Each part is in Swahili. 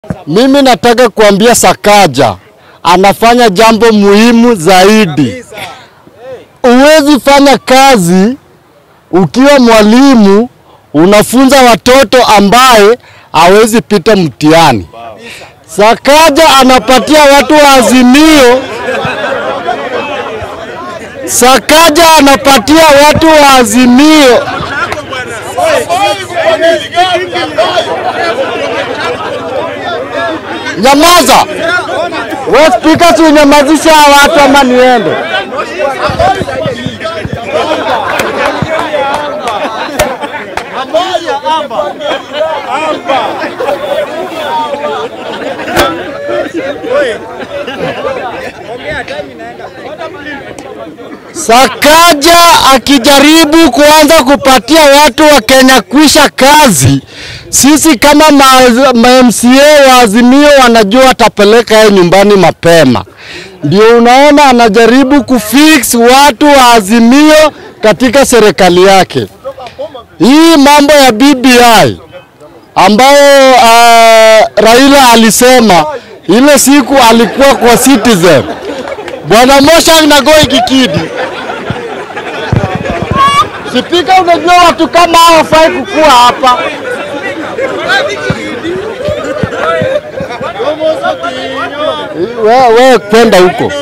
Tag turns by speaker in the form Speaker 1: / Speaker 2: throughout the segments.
Speaker 1: Mimi nataka kuambia Sakaja anafanya jambo muhimu zaidi. Huwezi fanya kazi ukiwa mwalimu unafunza watoto ambaye hawezi pita mtihani. Sakaja anapatia watu wa Azimio, Sakaja anapatia watu wa Azimio Nyamaza! Wewe spika, si unyamazisha hawa watu ama niende? Sakaja akijaribu kuanza kupatia watu wa Kenya kwisha kazi, sisi kama ma, ma MCA wa Azimio wanajua atapeleka yeye nyumbani mapema. Ndio unaona anajaribu kufix watu wa Azimio katika serikali yake. Hii mambo ya BBI ambayo uh, Raila alisema ile siku alikuwa kwa Citizen, Bwana Mosha Nagoi Gikidi Spika, unajua watu kama hao hawafai kukua hapa. Wewe we, kwenda huko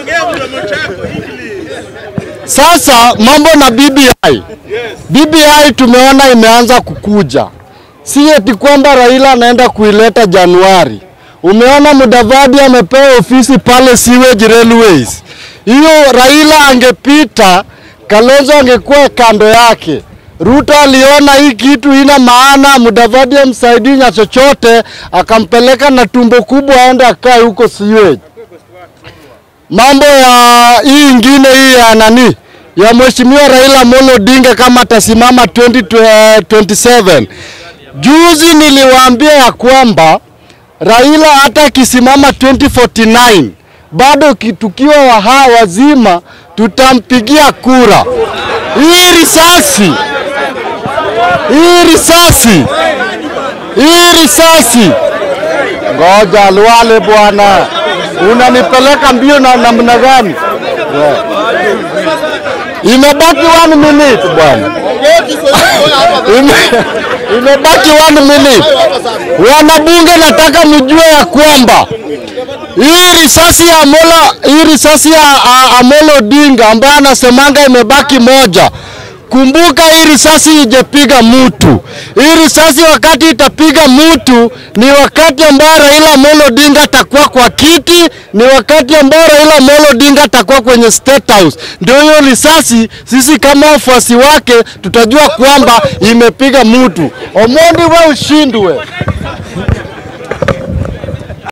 Speaker 1: sasa. Mambo na BBI, BBI tumeona imeanza kukuja, si eti kwamba Raila anaenda kuileta Januari. Umeona Mudavadi amepewa ofisi pale Sewage Railways. Hiyo Raila angepita Kalonzo angekuwa kando yake. Ruto aliona hii kitu ina maana, Mudavadi amsaidii na chochote, akampeleka na tumbo kubwa aende akae huko sewage. Mambo ya hii ingine hii ya nani ya mheshimiwa Raila Amolo Odinga kama atasimama 2027 juzi niliwaambia ya kwamba Raila hata akisimama 2049 bado tukiwa waha wazima tutampigia kura. Hii risasi, hii risasi, hii risasi, ngoja Liwale bwana, unanipeleka mbio na namna gani? Yeah. Imebaki one minute bwana, Ime, imebaki one minute. Wanabunge, nataka mjue ya kwamba hii risasi ya Amolo, hii risasi ya a, Amolo Odinga ambaye anasemanga imebaki moja. Kumbuka hii risasi ijepiga mtu. Hii risasi wakati itapiga mtu ni wakati ambao Raila Amolo Odinga atakuwa kwa kiti, ni wakati ambao Raila Amolo Odinga atakuwa kwenye State House. Ndio hiyo risasi, sisi kama wafuasi wake tutajua kwamba imepiga mtu. Omondi, we ushindwe.